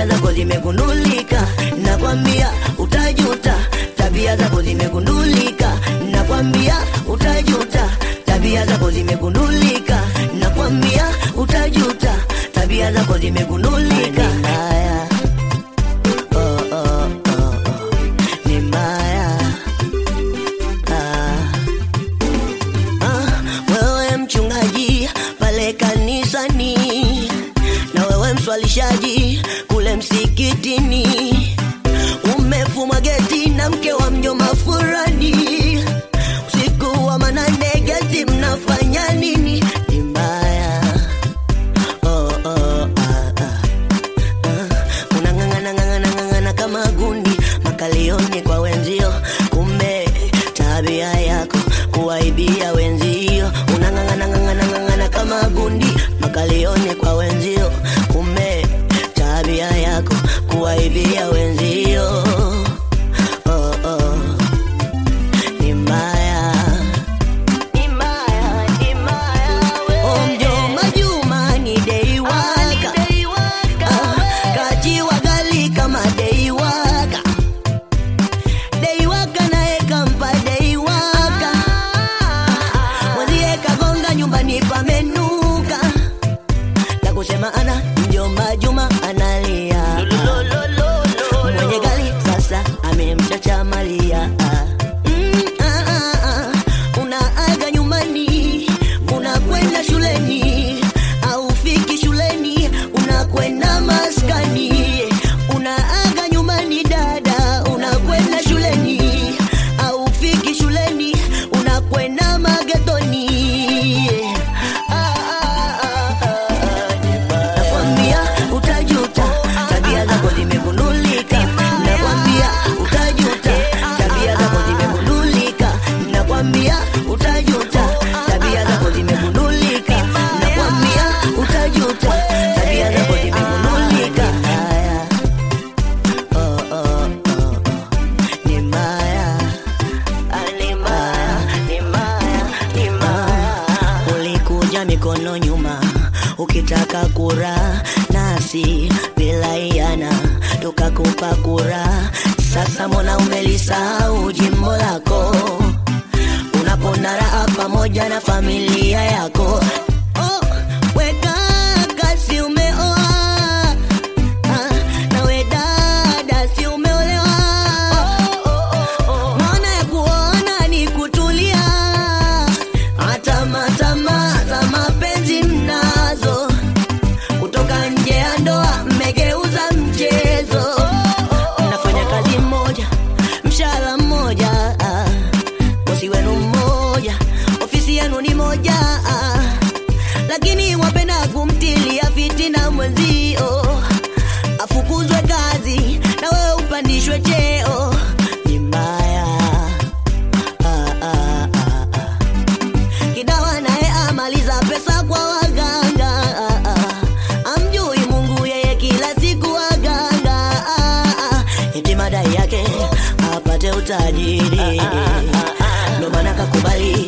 tabia zako zimegundulika, nakwambia utajuta. Tabia zako zimegundulika, nakwambia utajuta. Tabia zako zimegundulika, nakwambia utajuta. Tabia zako zimegundulika. Ni mbaya. Oh, oh, oh, oh. Ni mbaya. Ah. Ah, wewe mchungaji pale kanisani na wewe mswalishaji kule msikitini, umefumwa geti na mke wa mjomba fulani, usiku wa manane geti mnafanya nini? Ni mbaya. Oh, oh, ah, ah. Ah, unang'ang'ana ng'ang'ana ng'ang'ana kama gundi makalioni kwa wenzio, kumbe tabia yako kuwaibia wenzio. Unang'ang'ana ng'ang'ana ng'ang'ana kama gundi makalioni kwa wenzio, kumbe tabia yako kuwaibia wenzio. Oh, oh. Ni mbaya. Ni mbaya, ni mbaya, wewe. Oh, mjomba Juma ni dei waka. Ah, kajiwa gali kama dei waka. Dei waka naye kampa dei waka. Mwenzie kagonga nyumbani pamenuka. La kusema ana mjomba Juma analia. Mwenye gali sasa amemchacha Malia. Mm, ah, ah, ah. Unaaga nyumbani, unakwenda shuleni, aufiki shuleni, unakwenda maskani. Unaaga nyumbani dada, unakwenda shuleni, aufiki shuleni, unakwenda magetoni. Ah, ah, ah, ah, nakwambia utajuta, tabia zako zimegundulika. Nakwambia utajuta, tabia zako zimegundulika. Nakwambia utajuta, tabia zako zimegundulika. Nakwambia utajuta, tabia zako zimegundulika. Haya. Oh, oh, oh, oh. Ni mbaya. Ah, ni mbaya, ni mbaya, ni mbaya. Ulikuja mikono nyuma ukitaka kura nasi bila iana tukakupa kura. Sasa mbona umelisahau jimbo lako? Unapona raha pamoja na familia yako. Oh, weka kasi umeoa Ah, nawe dada si umeolewa maana ya kuona ni kutulia hata matama za mapenzi mnazo kutoka nje ya ndoa mmegeuza mchezo mnafanya kazi moja mshahara mmoja ah. bosi wenu mmoja ofisi yenu ni moja ah. lakini wapenda kumtilia fitina mwenzio afukuzwe kazi na wewe upandishwe cheo ni mbaya ah, ah, ah, ah. kidawa naye amaliza pesa kwa waganga ah, ah. amjui mungu yeye kila siku waganga ah, ah. eti madai yake apate utajiri ndo maana kakubali